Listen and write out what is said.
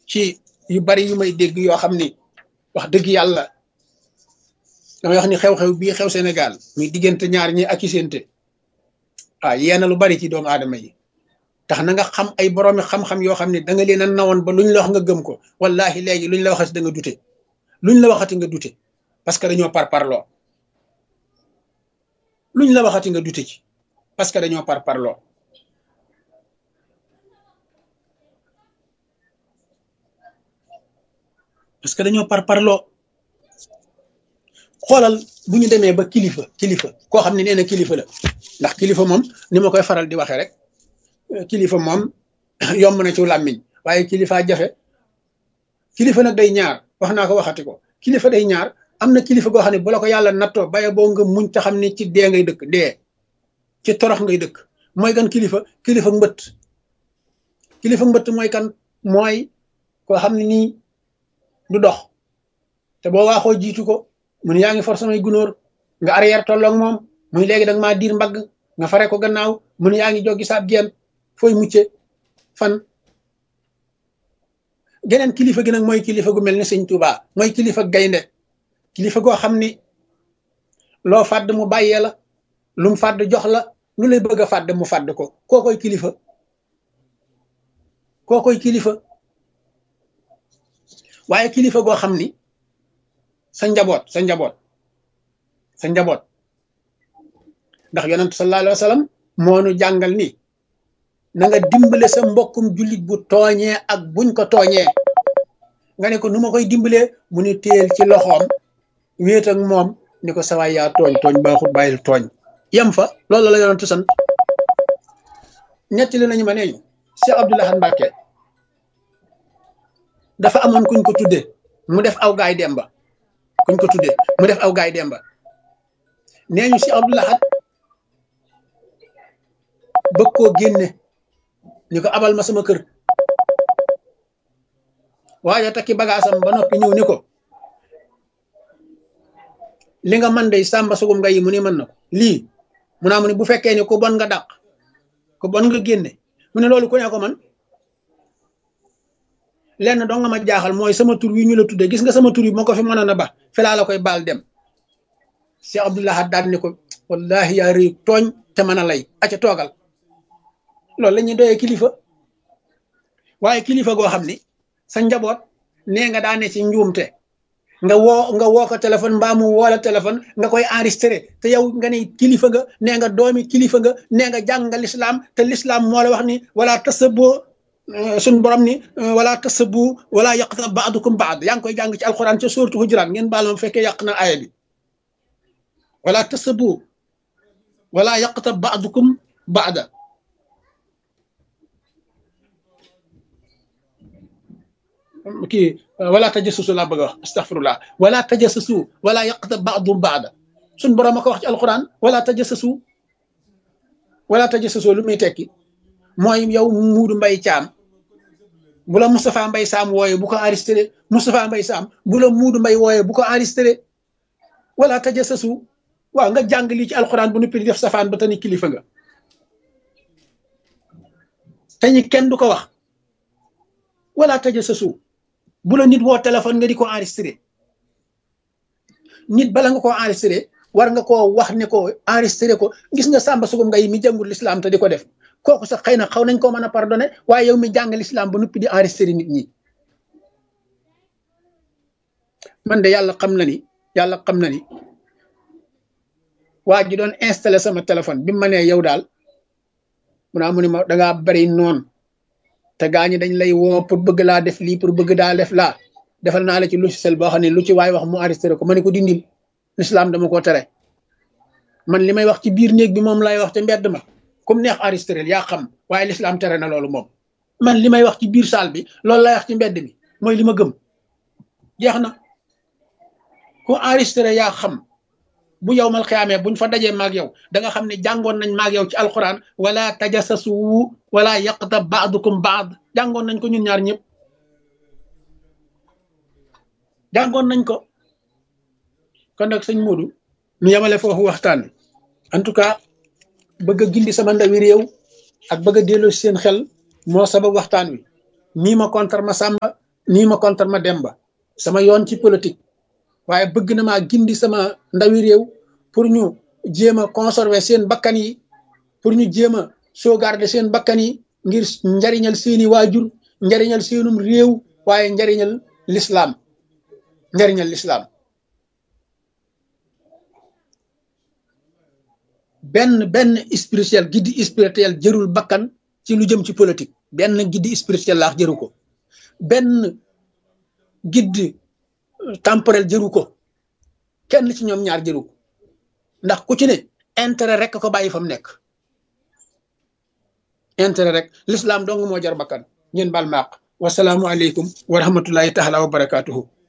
ci yu bari yu may dégg yoo xam ni wax dëgg yàlla damay wax ni xew-xew bii xew Sénégal muy diggante ñaar ñi ak isente waaw yeena lu bari ci doomu aadama yi tax na nga xam ay boroomi xam-xam yoo xam ne da nga leen a nawoon ba luñ la wax nga gëm ko wallahi léegi luñ la waxati da nga dute luñ la waxati nga dute parce que dañoo par parloo luñ la waxati nga dute ci parce que dañoo par parloo parce que dañoo par parloo xoolal bu ñu demee ba kilifa kilifa koo xam ne nee na kilifa la ndax kilifa moom ni ma koy faral di waxee rek kilifa moom yomb na ci làmmiñ waaye kilifa jafe kilifa nag day ñaar wax naa ko waxati ko kilifa day ñaar am na kilifa goo xam ne bu la ko yàlla nattoo baye boo nga muñ ta xam ne ci dee ngay dëkk dee ci torox ngay dëkk mooy kan kilifa kilifa mbëtt kilifa mbëtt mooy kan mooy koo xam ne nii du dox te boo waaxoo jiitu ko mun yaa ngi for samay gunóor nga arrière tolloog moom muy léegi da nga maa diir mbagg nga fare ko gannaaw mun yaa ngi joggi saab geen fooy mucce fan geneen kilifa gi nag mooy kilifa gu mel ni sëñ Tuubaa mooy kilifa gaynde kilifa goo xam ni loo fàdd mu bàyyee la lu mu fàdd jox la lu lay bëgg a fàdd mu fàdd ko koo koy kilifa koo koy kilifa waaye kilifa goo xam ni sa njaboot sa njaboot sa njaboot ndax yonent sallallahu alayhi wa sallam moo nu jàngal ni na nga dimbale sa mbokkum jullit bu tooñee ak buñ ko tooñee nga ne ko nu ma koy dimbalee mu ni téel ci loxoom wéet ak moom ni ko sawaay yaa tooñ tooñ baaxut bàyyil tooñ yem fa loolu la yonentu sant ñetti li nañu ma neeñu Cheikh Abdoul Ahad Mbacké dafa amoon kuñ ko tudde mu def aw gaay demba kuñ ko tudde mu def aw gaay demba nee ñu Cheikh Abdoul Ahad bëgg koo génne ni ko abal ma sama kër waaye takki bagaasam ba noppi ñëw ni ko li nga man day sàmba sugum nga yi mu ni mën na ko lii mu naa mu ne bu fekkee ni ku bon nga dàq ku bon nga génne mu ne loolu ku ne ko man lenn doo nga ma jaaxal mooy sama tur wi ñu la tudde gis nga sama tur yi moo ko fi mënoon a ba fi laa la koy baal dem Cheikh Abdoul Ahad daal ni ko wallahi yaa rëy tooñ te mën a lay aca toogal loolu la ñuy doyee kilifa waaye kilifa goo xam ni sa njaboot nee nga daane ci njuumte nga woo nga woo ko téléphone mbaa mu woo la téléphone nga koy enregistré te yow nga ne kilifa nga nee nga doomi kilifa nga nee nga jàng nga lislaam te lislaam moo la wax ni wala tasaboo suñ borom ni wala tasabu wala yaqta baadukum baad yaa ngi koy jàng ci alquran ca suuratu hujuraat ngeen baal ma fekkee yàq na aaya bi wala tasabu wala yaqta baadukum baada kii wala tajassusu laa bëgg a wax astaghfirullah wala tajassusu wala yaqta baadum baada suñ borom a ko wax ci alquran wala tajassusu wala tajassusu lu muy tekki mooy yow muudu mbay caam bu la Moustapha Mbay Saam wooye bu ko enregistré Moustapha Mbay Saam bu la muudu mbay wooye bu ko enregistré wala tajassasu waaw nga jàng lii ci alxuraan bu nuppi di def safaan ba tani kilifa nga te ñi kenn du ko wax wala tajassasu bu la nit woo téléphone nga di ko enregistré nit bala nga koo enregistré war nga koo wax ne ko enregistré ko gis nga sàmba sugum nga yi mi jàngul lislaam te di ko def kooku sax xëy na xaw nañ koo mën a pardonné waaye yow mi jàng lislaam ba nuppi di enregistré nit ñi man de yàlla xam na ni yàlla xam na ni waa ji doon installé sama téléphone bi ma nee yow daal mu naa mu ne ma dangaa bari noonu te gaa ñi dañ lay woo pour bëgg laa def lii pour bëgg daa def laa defal naa la ci logiciel boo xam ne lu ci waay wax mu enregistré ko ma ne ko dindil lislaam dama ko tere man li may wax ci biir néeg bi moom lay wax te mbedd ma comme neex enregistré yaa xam waaye lislaam tere na loolu moom man li may wax ci biir salle bi loolu lay wax ci mbedd mi mooy li ma gëm jeex na ku enregistré yaa xam bu yow mal xiyaamee buñ fa dajee maag yow da nga xam ne jàngoon nañ maag yow ci alquran wala tajassasu wala yaqta baadukum baad jàngoon nañ ko ñun ñaar ñëpp jàngoon nañ ko kon nag sëñ Modou ñu yemale foofu waxtaan en tout cas bëgg a gindi sama ndawi réew ak bëgg a delloo seen xel moo sabab waxtaan wi nii ma contre ma sàmba nii ma contre ma demba sama yoon ci politique waaye bëgg na maa gindi sama ndawi réew pour ñu jéem a conserver seen bakkan yi pour ñu jéem a sauvegarder seen bakkan yi ngir njariñal seeni waajur njariñal seenum réew waaye njariñal lislaam njariñal lislaam benn benn spirituel giddi spirituel jërul bakkan ci lu jëm ci politique benn giddi spirituel laax jëru ko benn giddi temporel jëru ko kenn ci ñoom ñaar jëru ko ndax ku ci ne intérêt rek ko bàyyi fa mu nekk intérêt rek l'islam dong moo jar bakkan ngeen baal maaq wasalaamu aleykum wa rahmatullahi taala wa barakatuhu